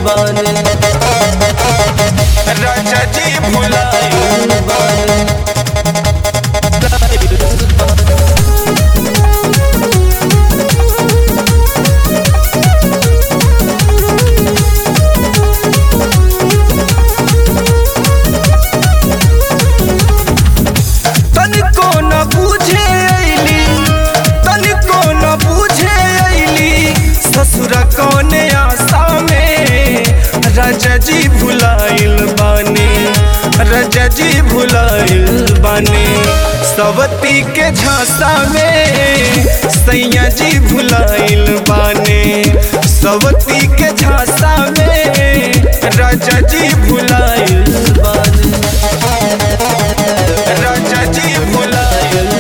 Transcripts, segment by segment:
बानी राजा जी भुलाइल बानी तनिको न बुझे अइली तनिको न बुझे अइली ससुर कौने आशा में राजा जी भुलाइल बानी राजा जी भुलाइल बानी सवती के झांसा में सैया जी भुलाइल बानी सवती के झांसा में राजा जी भुलाइल बानी राजा जी भुलाइल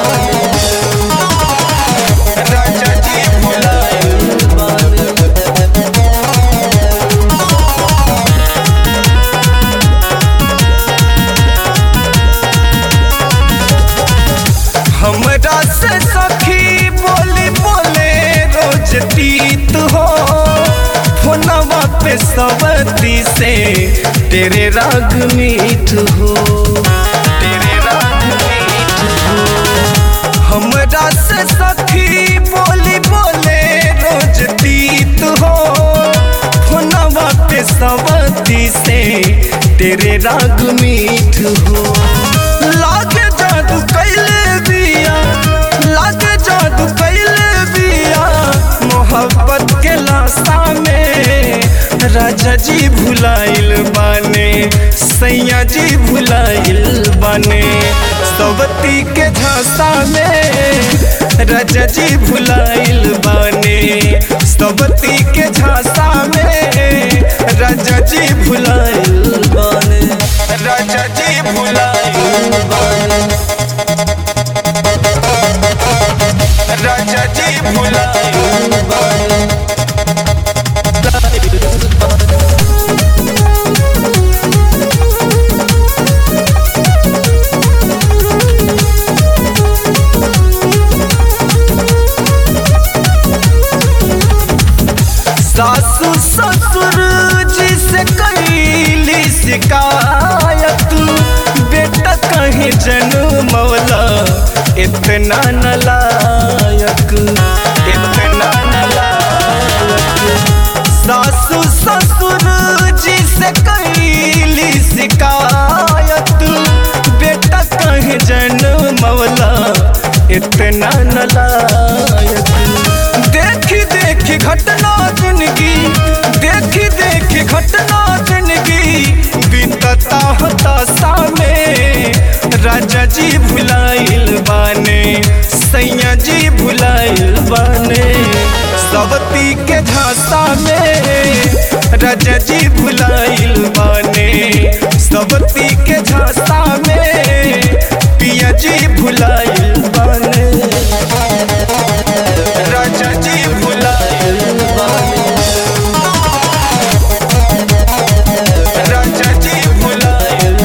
राजा जी भुलाइल बानी हमरा से सखी बोली बोले रोज तीत हो फोनवा पे सवती से तेरे राग मीठ हो तेरे राग मीठ हो हमरा से सखी बोली बोले रोज तीत हो फोनवा पे सवती से तेरे राग मीठ हो लागे जादू कैले बिया लागे जादू कैले बिया मोहब्बत के लाशा में राजा जी भुलाइल बाने सैया जी भुलाइल बाने सवती के झांसा में राजा जी भुलाइल बाने सवती के झांसा में राजा जी भुलाइल बानी राजा जी भुलाइल राजा जी भुलाइल सासू ससुर जी से कैली शिकायत बेटा कहीं जन्मौला इतना नलायक इतना नलायक सासू ससुर जी से कैली शिकायत बेटा कहीं जन्मौला इतना नलायक देखी देखी घटना जिंदगी देखी देखी घटना जिंदगी बीतता होता सामे राजा जी भुलाइल बाने सैया जी भुलाइल बाने सवती के झांसा में राजा जी भुलाइल बाने सवती के झांसा में पिया जी भुलाइल बाने राजा जी भुलाइल राजा जी भुलाइल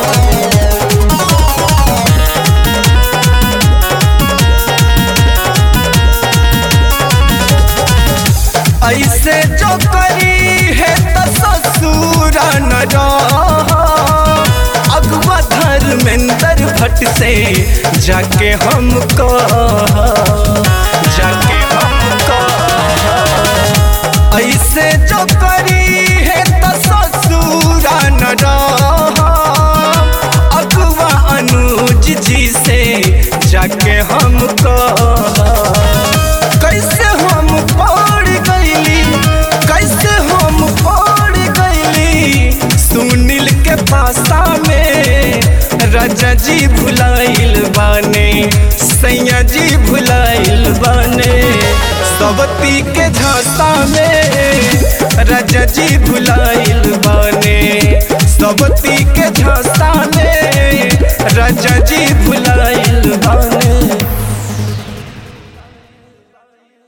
ऐसे जो करी है तो ससुर न रहा। अगवा धर्मेंद्र भट्ट से जाके हम कहा जाके हम कहा ऐसे जो करी है तो ससुर न रहा। अगवा अनुज जी से जाके हम कहा कैसे हम पड़ गईली कैसे हम पड़ गईली सुनील के पासा में राजा जी भुलाइल बाने सैया जी भुलाइल बाने सवती के झांसा में राजा जी भुलाइल बाने सवती के झांसा में राजा जी